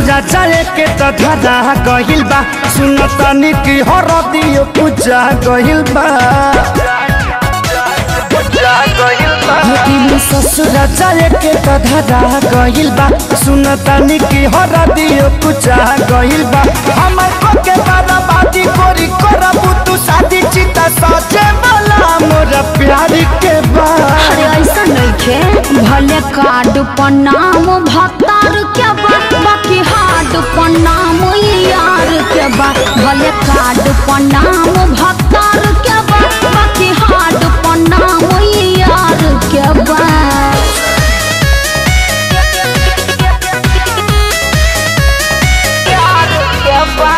ससुरा जाए के त धरा गहिल बा सुन तनी की हरदियो पूजा गहिल बा दिल ससुरा जाए के त धरा गहिल बा सुन तनी की हरदियो पूजा गहिल बा हमर को के बर्बादी कोरी करबू तू शादी चिता सचे वाला मोर प्यार के बा अरे ऐसा नइखे भले कार्ड पर नाम भतार के बा बाकी हार्ड पर नाम यार के बा भले कार्ड पर नाम भतार के बा बाकी हार्ड पर नाम यार के बा यार के बा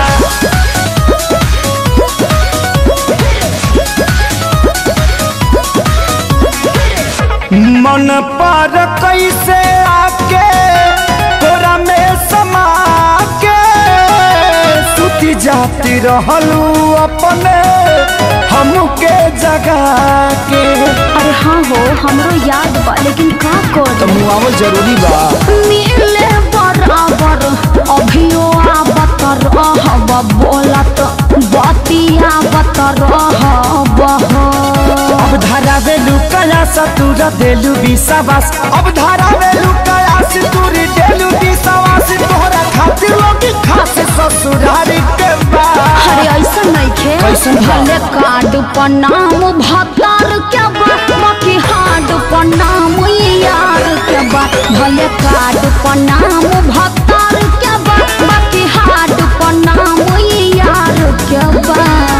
मन पर कैसे आके तोरा में समा के सुती जाती रहलू अपने हमके जगा के अरे हाँ हो हमरो याद बा लेकिन का कर मुआवल जरूरी बा मिले बराबर अभियो आवत रहब बोलत बतियावत रहब अब धारा वेलू कया सतुर देलू विश्वास अब धारा वेलू कया सतुर देलू विश्वास तोहरा खातिर लोग खास ससुरारी के बा अरे ऐसा नइखे कैसन बा? भले कार्ड पर नाम भतार के बा बाकी हार्ड पर नाम यार के बा भले कार्ड पर नाम भतार के बा बाकी हार्ड पर नाम यार के बा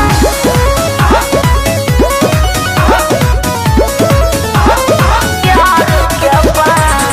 यार के बा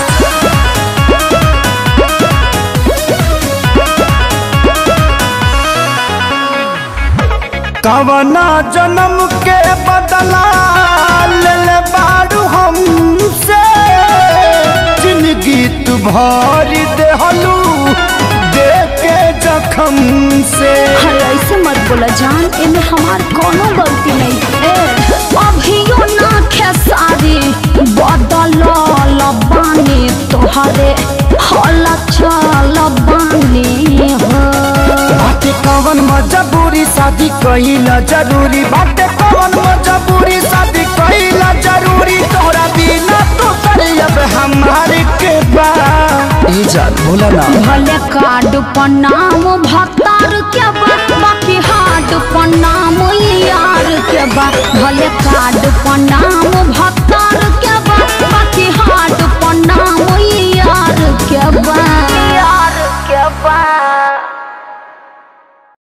कवना जन्म के बदला ले ले बारू हमसे जिंदगी तू भरी देहलू दे के जखम से अरे ऐसे मत बोला जान इनमें हमार कोनो गलती नहीं है अभियो ना खेसारी बदल बानी तोहरे हल चल बानी हो बाटे कवन मजबूरी शादी कहिला जरूरी बाटे कवन मजबूरी शादी कहिला जरूरी तोहरा बिना तो अब हमारे के बा ए जान बोला ना भले कार्ड पर नाम भक्त